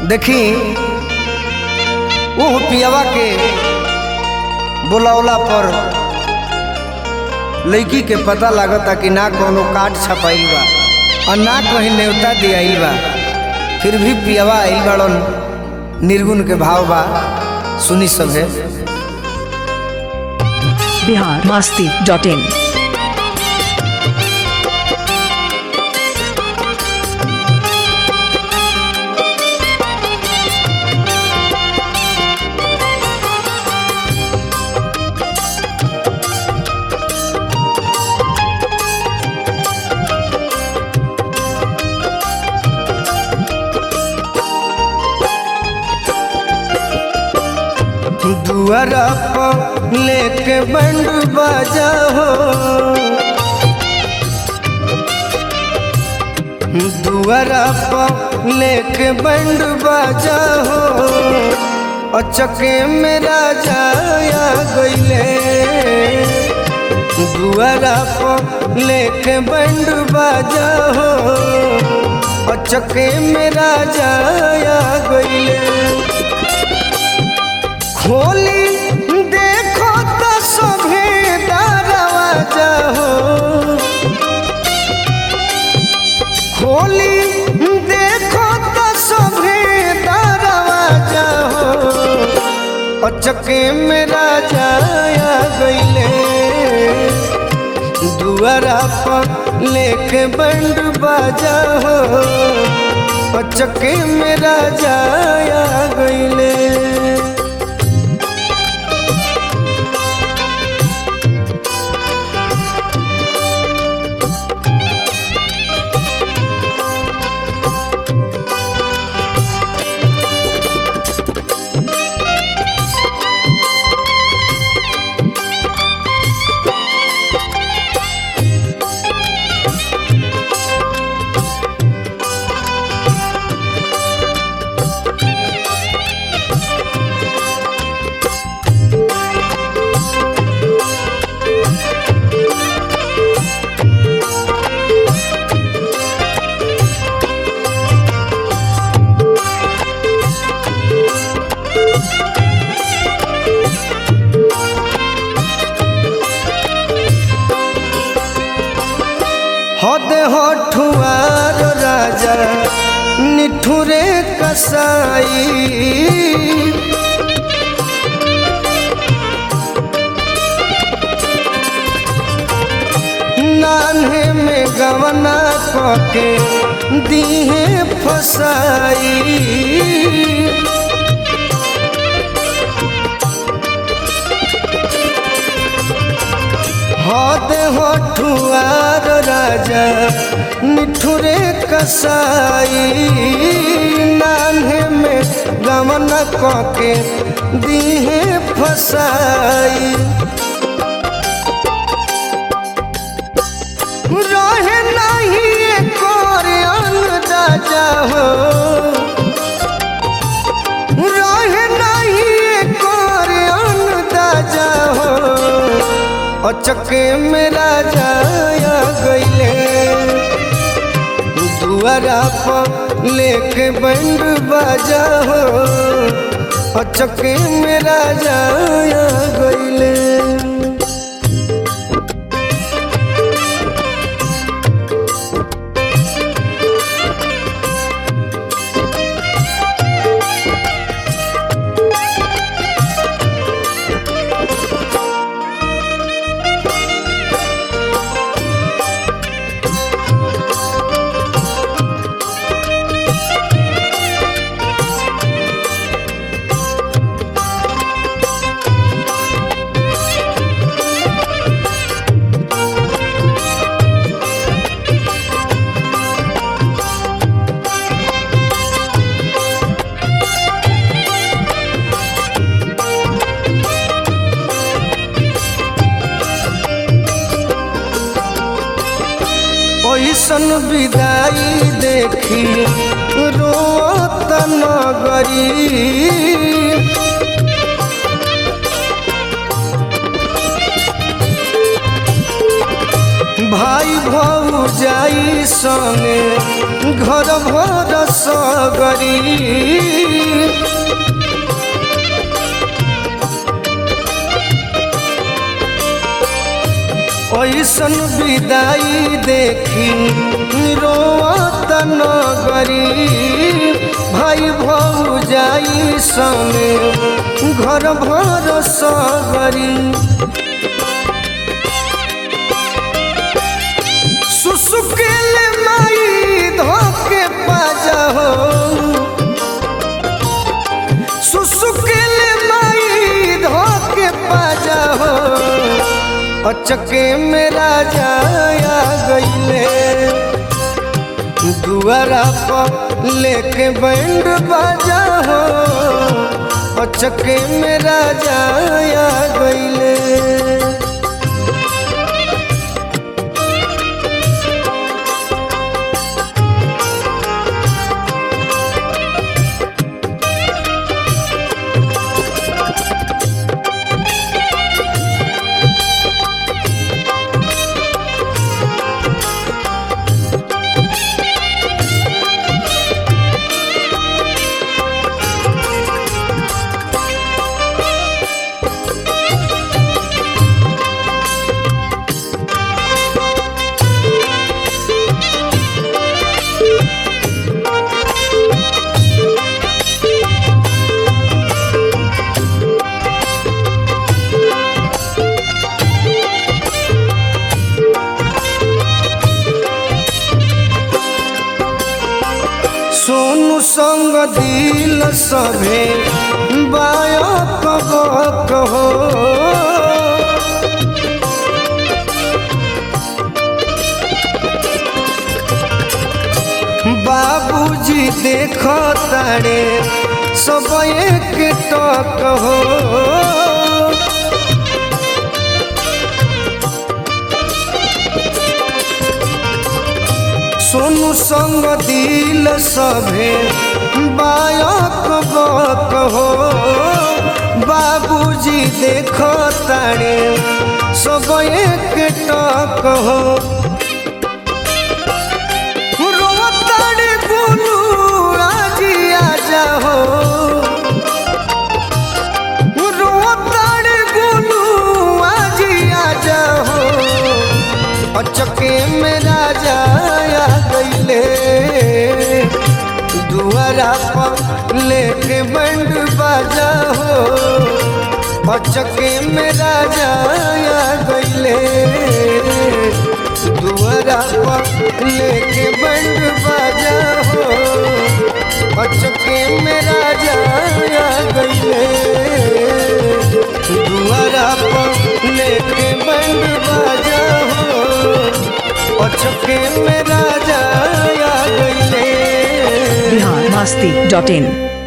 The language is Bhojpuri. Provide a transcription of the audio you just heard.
देखी वो पियावा के बुलौला पर लड़की के पता लागता कि ना कोनो काट छपाइल बा और ना कहीं न्योता दियाइल बा फिर भी पियावा आइल बाड़न निर्गुण के भाव बा सुनी सभे बिहार मस्ती डॉट इन दुआरा पर लेके बंड बाजा हो दुआरा पर लेके बंड बाजा हो अचके में राजा आ गईले दुआरा पर लेके बंड बाजा हो अचके में राजा आ गईले खोली देखो तो सभे दरवाजा हो खोली देखो तो सभे दरवाजा हो अचके में राजा आ गईले दुआरा पर लेके बंड बाजा हो अचके में राजा आ गईले हद हठुआर राजा निठुरे कसाई नान्हे में गवना कके दीहे फसाई हद हठुआर राजा निठुरे कसाई नान्हे में गमन कके दीहे फसाई रहे नहीं कर अंदाजा हो रहे नहीं कर अंदाजा हो अचके में राजा आ गईले दुआरा पर लेके बंड बाजा हो अचके में राजा आ गईले ओइसन विदाई देखी रोत नगरी भाई भौजाई संगे घर भर सगरी ऐसन विदाई देखी रोत नगरी भाई भौजाई संगे घर भर सगरी सुसुकेल माई धोके पाजा हो सुसुकेल माई धोके पाजा हो अचके मेरा जाया गईले दुआरा पर लेके बैंड बाजा हो अचके मेरा जाया गईले सोनू संग दिल सभे बायक बक हो बाबूजी देख तारे सब एक टक हो सोनू संग दिल सभे बायक बक हो बाबूजी देख तारे सब एक टक हो रोताड़े बोलू आज आजा हो रोताड़े बोलू आज आजा हो अचके मेरा जाया गईले दुआरा पर लेके बंड बाजा हो अचके मेरा जाया गईले दुआरा पर लेके बंड बाजा हो अचके मेरा जाया गईले दुआरा पर लेके बंड बाजा हो अचके मेरा जाया गईले बिहार मस्ती डॉट इन